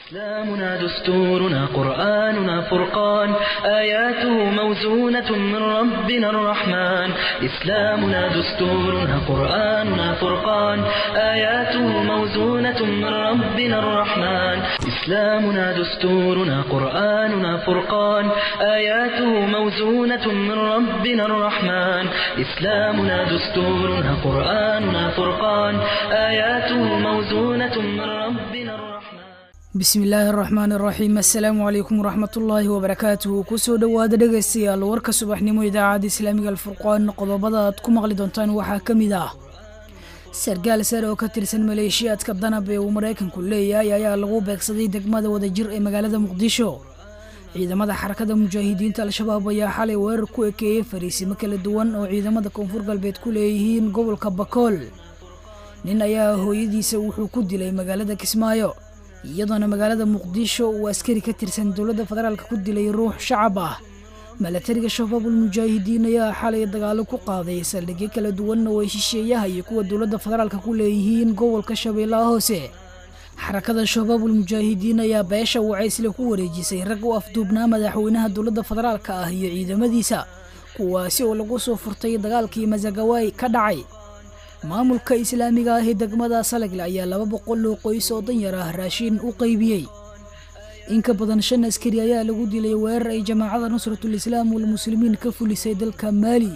إسلامنا دستورنا قرآننا فرقان آياته موزونة من ربنا الرحمن إسلامنا دستورنا قرآننا فرقان آياته موزونة من ربنا الرحمن إسلامنا دستورنا قرآننا فرقان آياته موزونة من ربنا الرحمن إسلامنا دستورنا قرآننا فرقان آياته موزونة من ربنا الرحمن bismi illaahi araxmaan araxiim assalaamu calaykum waraxmatullaahi wabarakaatuhu kusoo dhowaada dhegaystayaal warka subaxnimo idaacadda islaamiga alfurqaan qodobada aad ku maqli doontaan waxaa ka mid ah sargaal sare oo ka tirsan maleeshiyaadka danab ee uu maraykanku leeyahay ayaa lagu beegsaday degmada wadajir ee magaalada muqdisho ciidamada xarakada mujaahidiinta al-shabaab ayaa xalay weerar ku ekeeyey fariisimo kala duwan oo ciidamada koonfur galbeed ku leeyihiin gobolka bakool nin ayaa hooyadiisa wuxuu ku dilay magaalada kismaayo iyadoona magaalada muqdisho uu askari ka tirsan dowladda federaalk ku dilay ruux shacab ah milatariga shabaabul mujaahidiin ayaa xalay dagaalo ku qaaday saldhigyo kala duwanna way shisheeyaha iyo kuwa dowladda federaalk ku leeyihiin gobolka shabeellaha hoose xarakada shabaabul mujaahidiin ayaa beesha wacaysle ku wareejisay rag u afduubnaa madaxweynaha dowladda federaalk ah iyo ciidamadiisa kuwaasi oo lagu soo furtay dagaalkii masagawaay ka dhacay maamulka islaamiga ah ee degmada salagle ayaa laba boqol oo qoys oo danyar ah raashiin u qaybiyey in ka badan shan askari ayaa lagu dilay weerar ay jamaacada nusratul islaam walmuslimiin ka fulisay dalka maali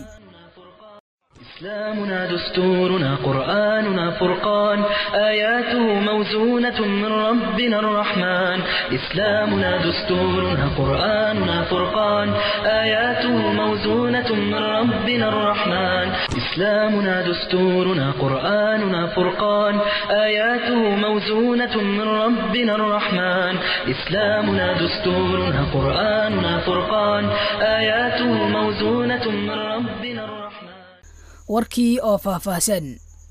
إسلامنا دستورنا قرآننا فرقان آياته موزونة من ربنا الرحمن إسلامنا دستورنا قرآننا فرقان آياته موزونة من ربنا الرحمن إسلامنا دستورنا قرآننا فرقان آياته موزونة من ربنا الرحمن إسلامنا دستورنا قرآننا فرقان آياته موزونة من ربنا الرحمن warkii oo faahfaahsan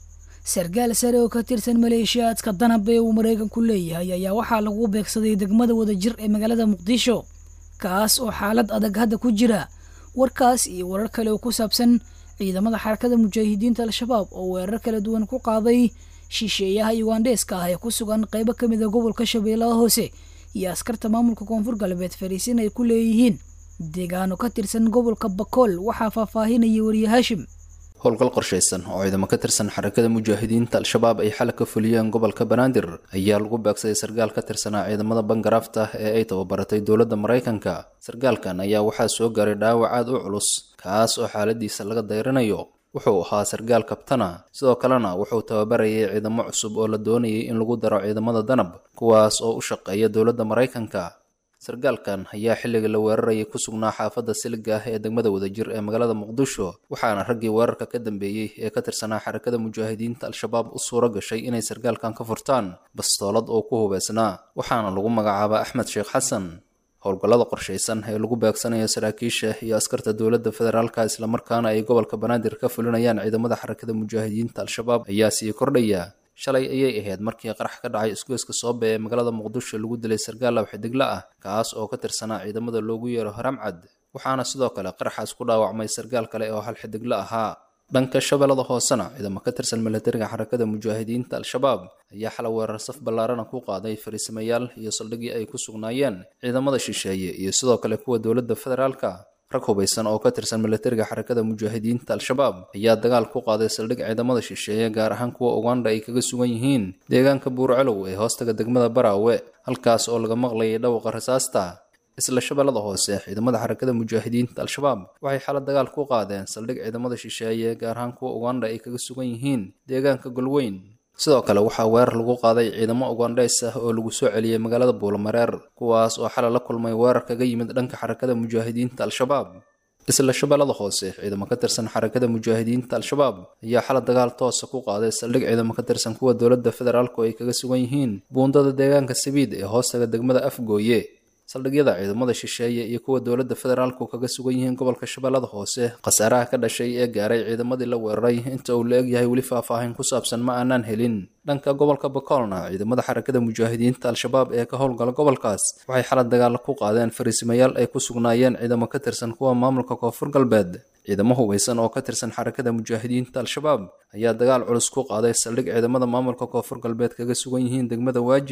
sargaal sare oo ka tirsan maleeshiyaadka danab ee uu maraykanku leeyahay ayaa waxaa lagu beegsaday degmada wadajir ee magaalada muqdisho kaas oo xaalad adag hadda ku jira warkaas iyo warar kale oo ku saabsan ciidamada xarakada mujaahidiinta al-shabaab oo weerar kala duwan ku qaaday shisheeyaha yugandheeska ah ee ku sugan qaybo ka mid a gobolka shabeellaha hoose iyo askarta maamulka koonfur galbeed fariisin ay ku leeyihiin deegaano ka tirsan gobolka bakool waxaa faahfaahinaya wariye haashim howlgal qorshaysan oo ciidamo ka tirsan xarakada mujaahidiinta al-shabaab ay xalay ka fuliyeen gobolka banaadir ayaa lagu beegsaday sargaal ka tirsanaa ciidamada bangaraafta ee ay tababaratay dowladda maraykanka sargaalkan ayaa waxaa soo gaaray dhaawac aad u culus kaas oo xaaladiisa laga dayrinayo wuxuu ahaa sargaal kabtana sidoo kalena wuxuu tababarayay ciidamo cusub oo la doonayay in lagu daro ciidamada danab kuwaas oo u shaqeeya dowladda maraykanka sargaalkan ayaa xilliga la weerarayay ku sugnaa xaafadda siliga ah ee degmada wadajir ee magaalada muqdisho waxaana raggii weerarka ka dambeeyey ee ka tirsanaa xarakada mujaahidiinta al-shabaab u suuro gashay inay sargaalkan ka furtaan bastoolad oo ku hubeysnaa waxaana lagu magacaabaa axmed sheekh xasan howlgallada qorshaysan ee lagu beegsanayo saraakiisha iyo askarta dowladda federaalka islamarkaana ay gobolka banaadir ka fulinayaan ciidamada xarakada mujaahidiinta al-shabaab ayaa sii kordhaya shalay ayay ahayd markii qarax ka dhacay isgoyska soobe ee magaalada muqdisho lagu dilay sargaal lawxidigla ah kaas oo ka tirsanaa ciidamada loogu yeero haramcad waxaana sidoo kale qaraxaas ku dhaawacmay sargaal kale oo hal xidigla ahaa dhanka shabeellada hoosena ciidamo ka tirsan milatariga xarakada mujaahidiinta al-shabaab ayaa xala weerar saf ballaarana ku qaaday fariisimayaal iyo saldhigii ay ku sugnaayeen ciidamada shisheeye iyo sidoo kale kuwa dowladda federaalka rag hubaysan oo ka tirsan milatariga xarakada mujaahidiinta al-shabaab ayaa dagaal ku qaaday saldhig ciidamada shisheeye gaar ahaan kuwa uganda ay kaga sugan yihiin deegaanka buurcelow ee hoostaga degmada baraawe halkaas oo laga maqlayay dhawqa rasaasta isla shabeellada hoose ciidamada xarakada mujaahidiinta al-shabaab waxay xala dagaal ku qaadeen saldhig ciidamada shisheeye gaar ahaan kuwa uganda ay kaga sugan yihiin deegaanka golweyn sidoo kale waxaa weerar lagu qaaday ciidamo ugandheys ah oo lagu soo celiyey magaalada buulamareer kuwaas oo xalay la kulmay weerar kaga yimid dhanka xarakada mujaahidiinta al-shabaab isla shabeellada hoose ciidamo ka tirsan xarakada mujaahidiinta al-shabaab ayaa xalay dagaal toosa ku qaaday saldhig ciidamo ka tirsan kuwa dowladda federaalku ay kaga sugan yihiin buundada deegaanka sabiid ee hoostaga degmada afgooye saldhigyada ciidamada shisheeye iyo kuwa dowladda federaalku kaga sugan yihiin gobolka shabeellada hoose khasaaraha ka dhashay ee gaaray ciidamadii la weeraray inta uu la egyahay weli faahfaahin ku saabsan ma aanaan helin dhanka gobolka bakoolna ciidamada xarakada mujaahidiinta al-shabaab ee ka howlgala gobolkaas waxay xalad dagaalo ku qaadeen fariisimayaal ay ku sugnaayeen ciidamo ka tirsan kuwa maamulka koonfur galbeed ciidamo hubeysan oo ka tirsan xarakada mujaahidiinta al-shabaab ayaa dagaal culus ku qaaday saldhig ciidamada maamulka koonfur galbeed kaga sugan yihiin degmada waajid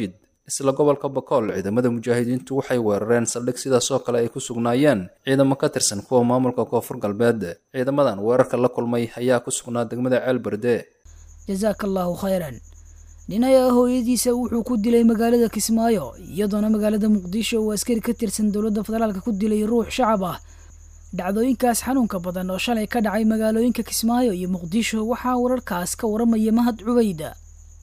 isla gobolka bakool ciidamada mujaahidiintu waxay weerareen saldhig sidaas oo kale ay ku sugnaayeen ciidamo ka tirsan kuwa maamulka koonfur galbeed ciidamadan weerarka la kulmay ayaa ku sugnaa degmada ceel berde jasaaka allaahu khayran nin ayaa hooyadiisa wuxuu ku dilay magaalada kismaayo iyadoona magaalada muqdisho uu askari ka tirsan dowladda federaalka ku dilay ruux shacab ah dhacdooyinkaas xanuunka badan oo shalay ka dhacay magaalooyinka kismaayo iyo muqdisho waxaa wararkaas ka waramaya mahad cubayda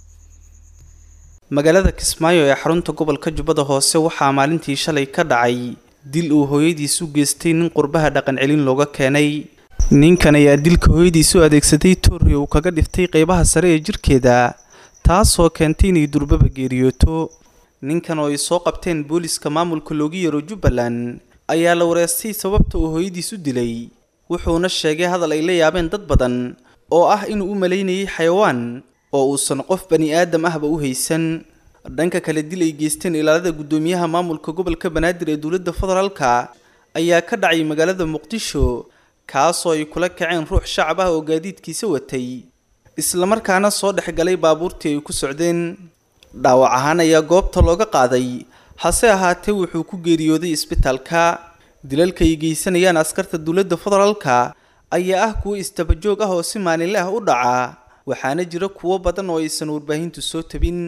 magaalada kismaayo ee xarunta gobolka jubbada hoose waxaa maalintii shalay ka dhacay dil uu hooyadiis u geystay nin qurbaha dhaqan celin looga keenay ninkan ayaa dilka hooyadiis u adeegsaday toori uu kaga dhiftay qeybaha sare ee jirkeeda taasoo keentay inay durbaba geeriyooto ninkan oo ay soo qabteen booliska maamulka loogu yeero jubbaland ayaa la wareystay sababta uu hooyadiis u dilay wuxuuna sheegay hadal ay la yaabeen dad badan oo ah inuu u malaynayay xayawaan oo uusan qof bani aadam ahba u haysan dhanka kale dil ay geysteen ilaalada guddoomiyaha maamulka gobolka banaadir ee dowladda federaalka ayaa ka dhacay magaalada muqdisho kaasoo ay kula kaceen ruux shacab ah oo gaadiidkiisa watay islamarkaana soo dhex galay baabuurtii ay ku socdeen dhaawac ahaan ayaa goobta looga qaaday hase ahaatee wuxuu ku geeriyooday isbitaalka dilalka ay geysanayaan askarta dowladda federaalka ayaa ah kuwo istabajoog ah oo si maalinle ah u dhaca waxaana jira kuwo badan oo aysan warbaahintu soo tabin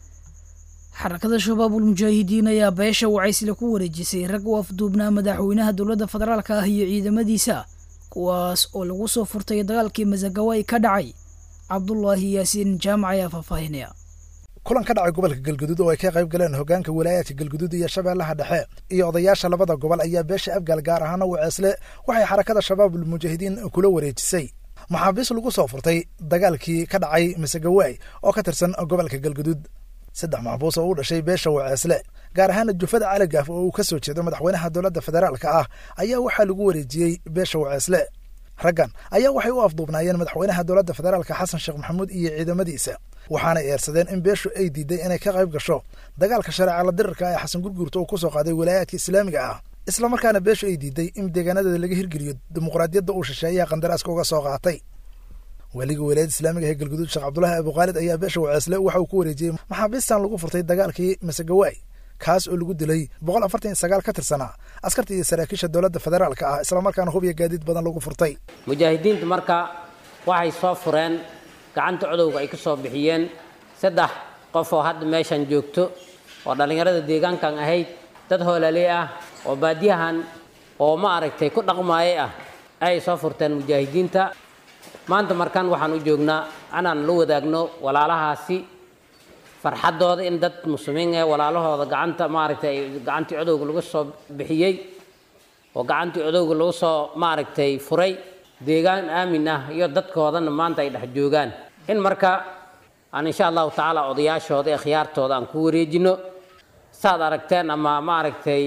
xarakada shabaabul mujaahidiin ayaa beesha wacaysle ku wareejisay rag u afduubnaa madaxweynaha dowladda federaalka ah iyo ciidamadiisa kuwaas oo lagu soo furtay dagaalkii masagawaay ka dhacay cabdulaahi yaasiin jaamac ayaa faahfaahinaya kulan ka dhacay gobolka galguduud oo ay ka qayb galeen hogaanka walaayaadka galguduud iyo shabeellaha dhexe iyo odayaasha labada gobol ayaa beesha abgaal gaar ahaana waceesle waxay xarakada shabaabul mujaahidiin kula wareejisay maxaabiis lagu soo furtay dagaalkii ka dhacay masagawaay oo ka tirsan gobolka galguduud saddex maxbuus oo u dhashay beesha waceesle gaar ahaana jufada caligaaf oo uu ka soo jeedo madaxweynaha dowladda federaalka ah ayaa waxaa lagu wareejiyey beesha waceesle raggan ayaa waxay u afduubnaayeen madaxweynaha dowladda federaalka xasan sheekh maxamuud iyo ciidamadiisa waxaanay eersadeen in beeshu ay diiday inay ka qayb gasho dagaalka shareeca la dirirka ee xasan gurguurta uu ku soo qaaday walaayaadka islaamiga ah islamarkaana beeshu ay diiday in deegaanadeeda laga hirgeliyo dimuqraadiyadda uu shisheeyaha qandaraaska uga soo qaatay weliga walaayadda islaamiga ee galguduud sheekh cabdulaahi abukhaalid ayaa beesha waceesle waxa uu ku wareejiyey maxaabiistan lagu furtay dagaalkii masegawaay kaas oo lagu dilay boqol afartan iyo sagaal ka tirsanaa askarta iyo saraakiisha dowladda federaalka ah islamarkaana hub iyo gaadiid badan lagu furtay mujaahidiintu marka waxay soo fureen gacanta codowga ay ka soo bixiyeen saddex qof oo hadda meeshan joogto oo dhallinyarada deegaankan ahayd dad hoolaaley ah oo baadiyahan oo ma aragtay ku dhaqmaayay ah ayay soo furteen mujaahidiinta maanta markaan waxaan u joognaa inaan la wadaagno walaalahaasi farxaddooda in dad muslimiin ee walaalahooda gacanta maaragtay gacantii codowga lagu soo bixiyey oo gacantii codowga lagu soo maaragtay furay deegaan aamin ah iyo dadkoodana maanta ay dhex joogaan in marka aan insha allahu tacaala odayaashooda ee khiyaartooda aan ku wareejino saad aragteen ama maaragtay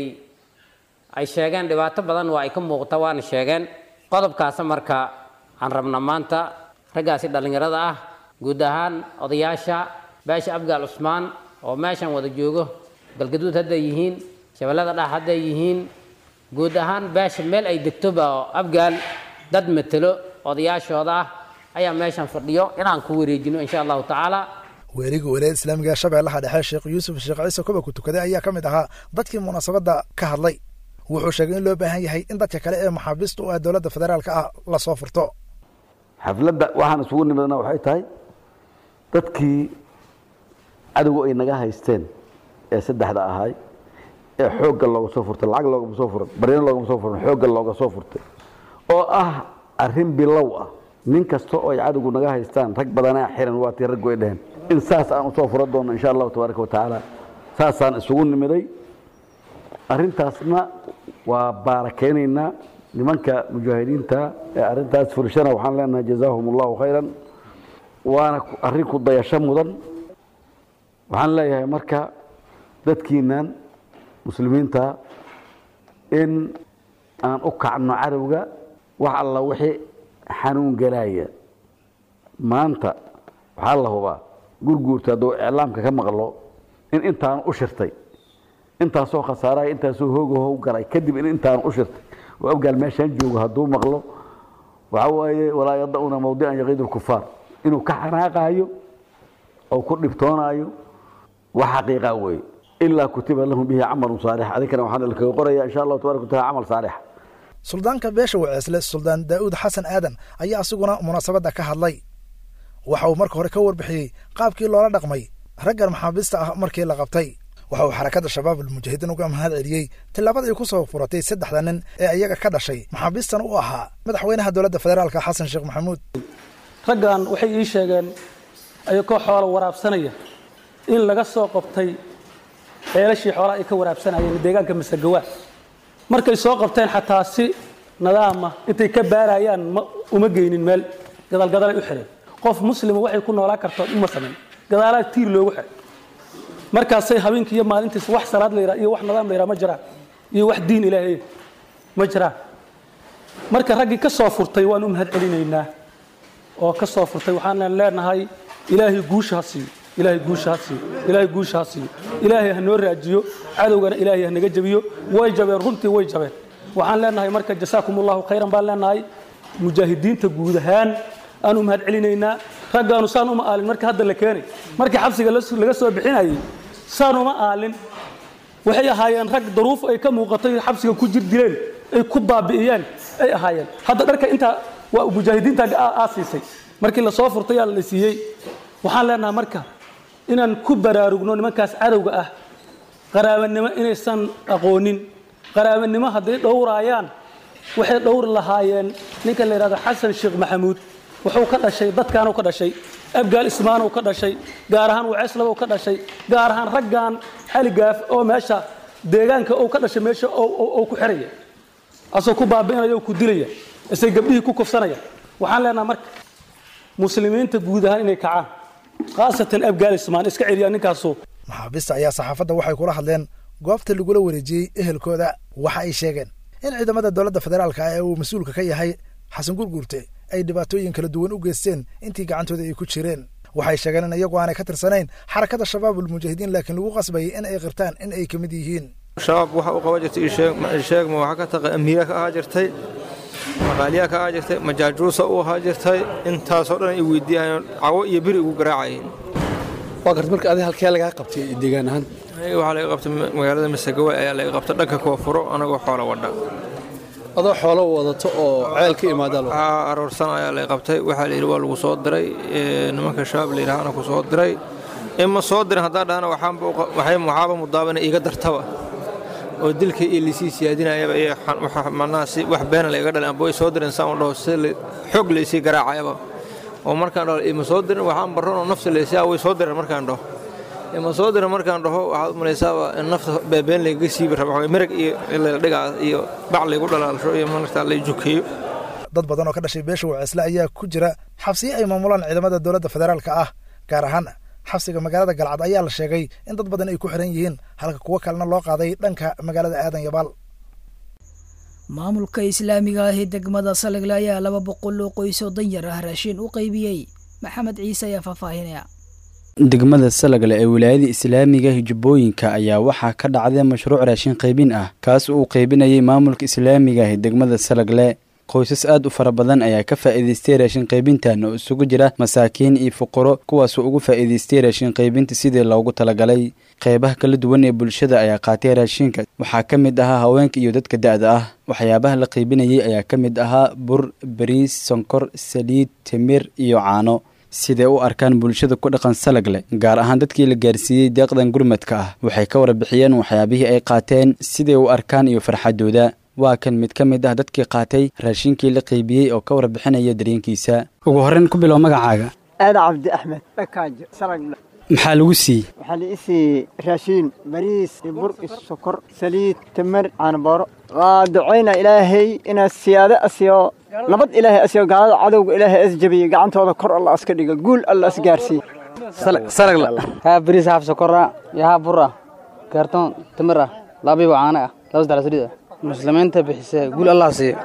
ay sheegeen dhibaato badan waa ay ka muuqata waana sheegeen qodobkaasa marka aan rabna maanta raggaasi dhallinyarada ah guud ahaan odayaasha beesha abgaal cusmaan oo meeshan wada joogo galgaduud hadday yihiin shabeellada dhax hadday yihiin guud ahaan beesha meel ay degtoba oo abgaal dad matelo odayaashooda ah ayaa meeshan fadhiyo inaan ku wareejino insha allahu tacaala weeliga walaayada islaamiga ee shabeellaha dhexe sheekh yuusuf sheekh ciise koba ku tukaday ayaa ka mid ahaa dadkii munaasabadda ka hadlay wuxuu sheegay in loo baahan yahay in dadka kale ee maxaabiista u ah dowladda federaalka ah la soo furto xafladda waxaan isugu nimidna waxay tahay dadkii cadowga ay naga haysteen ee saddexda ahay ee xoogga looga soo furtay lacag loogama soo furan baryano loogama soo furan xoogga looga soo furtay oo ah arrin bilow ah nin kasta oo ay cadowgu naga haystaan rag badanaa xiran waa tii raggu ay dheheen in saas aan usoo furan doono insha allahu tabaaraka wa tacaala saasaan isugu nimiday arrintaasna waa baarakeynaynaa nimanka mujaahidiinta ee arrintaas fulshana waxaan leenahay jazaahum allahu khayran waana arrin ku dayasho mudan waxaan leeyahay marka dadkiinan muslimiinta in aan u kacno cadowga wax alla wixii xanuun galaya maanta waxaa la hubaa gurguurta hadduu iclaamka ka maqlo in intaan u shirtay intaasoo khasaaraya intaasoo hoogaho galay kadib in intaan u shirtay oo abgaal meeshaan joogo hadduu maqlo waxaa waaye walaa yada-una mawdican yaqiid lkufaar inuu ka xanaaqaayo oo ku dhibtoonaayo wax xaqiiqa weeye ilaa kutiba lahum bihi camalun saalix adinkana waxaan ilkaga qoraya insha allahu tabaaraka wataala camal saalix suldaanka beesha waceesle suldaan daa'uud xasan aadan ayaa asiguna munaasabadda ka hadlay waxa uu marka hore ka warbixiyey qaabkii loola dhaqmay raggan maxaabiista ah markii la qabtay waxa uu xarakadda shabaab almujaahidiin uga mahad celiyey tillaabada ay ku soo furatay saddexda nin ee iyaga ka dhashay maxaabiistana u ahaa madaxweynaha dowladda federaalka xasan sheekh maxamuud raggan waxay ii sheegeen ayagoo xoola waraabsanaya in laga soo qabtay ceelashii xoolaha ay ka waraabsanayeen deegaanka masagawa markay soo qabteen xataa si nadaama intay ka baarayaan ma uma geynin meel gadaalgadalay u xidheen qof muslima waxay ku noolaan kartood uma samayn gadaalaa tiir loogu xidhay markaasay habeenkii iyo maalintiis wax salaad la yidhaha iyo wax nadaam la yidhaha ma jiraan iyo wax diin ilaahay ma jiraan marka raggii ka soo furtay waan u mahad celinaynaa oo ka soo furtay waxaan leenahay ilaahay guusha ha siiyo ilaahay guusha ha siiyo ilaahay guusha ha siiyo ilaahay ha noo raajiyo cadowgana ilaahay ha naga jabiyo way jabeen runtii way jabeen waxaan leenahay marka jasaakum allahu khayran baan leenahay mujaahidiinta guud ahaan aan u mahad celinaynaa raggaanu saan uma aalin marka hadda la keenay markii xabsiga laga soo bixinayay saan uma aalin waxay ahaayeen rag daruuf ay ka muuqatay xabsiga ku jir dileen ay ku baabi'iyeen ay ahaayeen hadda dharka intaa waa mujaahidiinta aasiisay markii lasoo furtay yaa la siiyey waxaan leenahay marka inaan ku baraarugno nimankaas cadowga ah qaraabanimo inaysan aqoonin qaraabanimo hadday dhowraayaan waxay dhowri lahaayeen ninka la yidhahdo xasan sheekh maxamuud wuxuu ka dhashay dadkaanuu ka dhashay abgaal ismaanuu ka dhashay gaar ahaan waceeslabuu ka dhashay gaar ahaan raggan xaligaaf oo meesha deegaanka uu ka dhashay meesha uu ku xiraya asoo ku baabi'inaya oo ku dilaya isay gabdhihii ku kufsanaya waxaan leenahay marka muslimiinta guud ahaan inay kacaan khaasatan abgaal ismaan iska celiyaa ninkaasu maxaabiista ayaa saxaafadda waxay kula hadleen goobta lagula wareejiyey ehelkooda waxa ay sheegeen in ciidamada dowladda federaalka ee uu mas-uulka ka yahay xasan gurguurte ay dhibaatooyin kala duwan u geysteen intii gacantooda ay ku jireen waxay sheegeen in iyagu aanay ka tirsanayn xarakada shabaab ulmujaahidiin laakiin lagu qasbayay in ay qirtaan in ay ka mid yihiin shabaab waxa uu qaban jirtay sheegma waxaa ka taqa amiira ka ahaa jirtay maqaaliyaa ka ahaa jirtay majaajuusa u ahaa jirtay intaasoo dhan ay weydiiyaan cawo iyo beri ugu garaacayeen waa garta marka adi halkee lagaa qabtay deegaan ahaan waxaa laga qabtay magaalada masagawa ayaa laga qabtay dhanka koonfuro anagoo xoola wadha adoo xoolo wadato oo ceel ka imaada aroorsan ayaa laga qabtay waxaa layidhi waa lagu soo diray nimanka shabaab la yidhahana ku soo diray ima soo dirin haddaan dhahana waxaaba mudaabana iiga dartaba oo dilka iyo lisii siyaadinayaba iyo macnaha si wax beena layga dhalin amba way soo dirin saan u dhaho si xoog laysii garaacayaba oo markaan dhaho ima soo dirin waxaan barran oo nafta laysaa way soo dirin markaan dhaho ima soo dirin markaan dhaho waxaad u malaysaaba in nafta beebeen layga siibi raba merag iyo dhigaa iyo bac laygu dhalaalsho iyo markaa lay jukeeyo dad badan oo ka dhashay beesha waceesle ayaa ku jira xabsiyo ay maamulaan ciidamada dowladda federaalka ah gaar ahaan xabsiga magaalada galcad ayaa la sheegay in dad badan ay ku xiran yihiin halka kuwo kalena loo qaaday dhanka magaalada aadan yabaal maamulka islaamiga ah ee degmada salegle ayaa laba boqol oo qoys oo danyar ah raashiin u qaybiyey maxamed ciise ayaa faahfaahinaya degmada salagle ee wilaayada islaamiga hijubbooyinka ayaa waxaa ka dhacday mashruuc raashin qaybin ah kaas uu qaybinayay maamulka islaamiga ah ee degmada salagle qoysas aad u fara badan ayaa ka faa'iidaystay raashin qaybintan oo isugu jira masaakiin iyo fuqaro kuwaasoo ugu faa'iidaystay raashin qaybinta sidii loogu talagalay qeybaha kala duwan ee bulshada ayaa qaatay raashinka waxaa ka mid ahaa haweenka iyo dadka da-da ah waxyaabaha la qaybinayay ayaa ka mid ahaa bur bariis sonkor saliid timir iyo caano siday u arkaan bulshada ku dhaqan salagle gaar ahaan dadkii la gaarsiiyey deeqdan gurmadka ah waxay ka warbixiyeen waxyaabihii ay qaateen siday u arkaan iyo farxadooda waa kan mid ka mid ah dadkii qaatay raashinkii la qaybiyey oo ka warbixinaya dareenkiisa ugu horreyn ku bilow magacaaga aada cabdi axmed dhakaajo salagle maxaa lagu siiyey waxaa la ii siiyey raashiin bariis iyo bur iyo sokor saliid tamar caanabooro waa ducayna ilaahay inaad siyaado asiyo nabad ilaahay asiyo gaalada cadowga ilaahay as jabiye gacantooda kor alla aska dhiga guul alla as gaarsiiye salagla haa bariis haaf sokora iyo haa bur ah kaartoon tamar ah laabiiba caano ah laba saddex saliid ah muslimiinta bixisa guul allah siiyo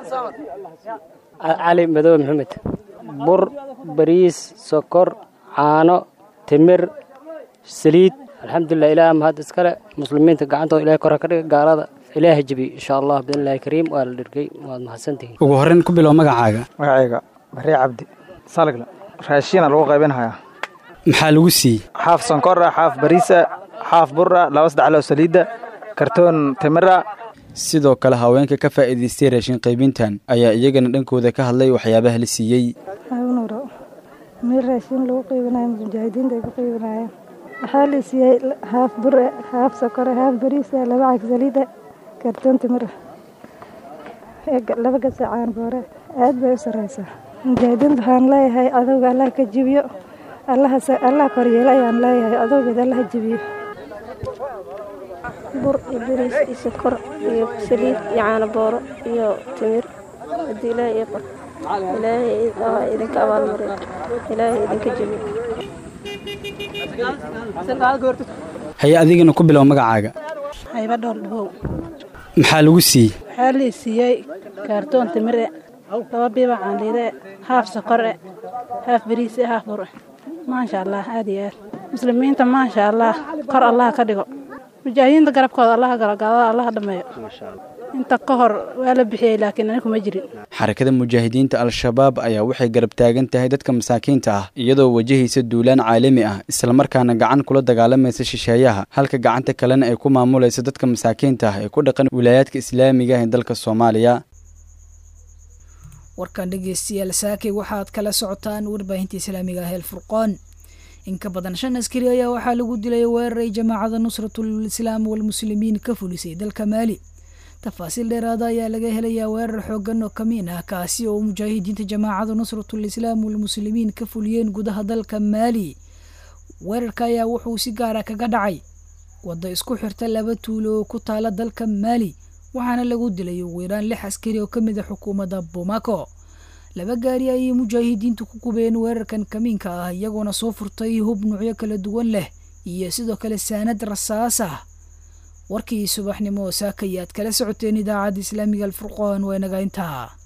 cali madow maxamed bur bariis sokor caano timir saliid alxamdulilah ilaah mahad iskale muslimiinta gacantooda ilahay kor ha ka dhiga gaalada ilaaha jebi insha allah biidnillahi kariim waa la dhirgay waad mahadsantihiin ugu horreyn ku bilow magacaaga magacayga barre cabdi salagla raashiina lagu qaybinhayaa maxaa lagu siiyey xaaf sonkor ah xaaf bariisa xaaf bura laba saddex loo saliidda kartoon timira sidoo kale haweenka ka faa'iidaystay raashin qaybintan ayaa iyagana dhankooda ka hadlay waxyaabaha la siiyey hawnuro meel raashin lagu qaybinayo mujaahidiinta ay ku qaybinayaan waxaa la siiyey haaf bure haaf sokore haaf bariisa laba cag saliida kartoon timira laba gasacaan boore aad bay u sareysaa mujaahidiinta waxaan leeyahay adowga allah ka jibiyo allah koryeelo ayaan leeyahay adowgeeda allah jibiyo bur iyo bariis iyo sokor iyo saliid iyo caano booro iyo timir haddii ilaahay ii qor ilaahay idinka abaalmariyo ilaahay idinka jebiyo haye adigana ku bilow magacaaga hayba dhool dhabow maxaa lagu siiyey waxaa lii siiyey kaartoon timire laba biiba caanliide haaf sokore haaf bariise haaf bur maasha allah aad iyo aad muslimiinta maasha allah kor allah ka dhigo mujaahidiinta garabkooda allaha galagaadada allaha dhammeeyo inta ka hor waa la bixiyey laakiin ani kuma jirin xarakada mujaahidiinta al-shabaab ayaa waxay garab taagan tahay dadka masaakiinta ah iyadoo wajahaysa duulaan caalami ah islamarkaana gacan kula dagaalamaysa shisheeyaha halka gacanta kalena ay ku maamulaysa dadka masaakiinta ah ee ku dhaqan wilaayaadka islaamiga ah ee dalka soomaaliya warkan dhegeystayaal saakay waxaad kala socotaan warbaahinta islaamiga ah eelfurqoon in ka badan shan askari ayaa waxaa lagu dilay weeraray jamaacada nusratul islaam walmuslimiin ka fulisay dalka maali tafaasiil dheeraada ayaa laga helayaa weerar xoogan oo kamiin ah kaasi oo mujaahidiinta jamaacada nusratul islaam walmuslimiin ka fuliyeen gudaha dalka maali weerarka ayaa wuxuu si gaara kaga dhacay wadda isku xirta laba tuulo oo ku taala dalka maali waxaana lagu dilay ugu yaraan lix askari oo ka mid a xukuumadda bamako laba gaari ayay mujaahidiintu ku gubeen weerarkan kamiinka ah iyagoona soo furtay hub nuucyo kala duwan leh iyo sidoo kale saanad rasaas ah warkii subaxnimo saakayaad kala socoteen idaacadda islaamiga alfurqoon waa inaga intaa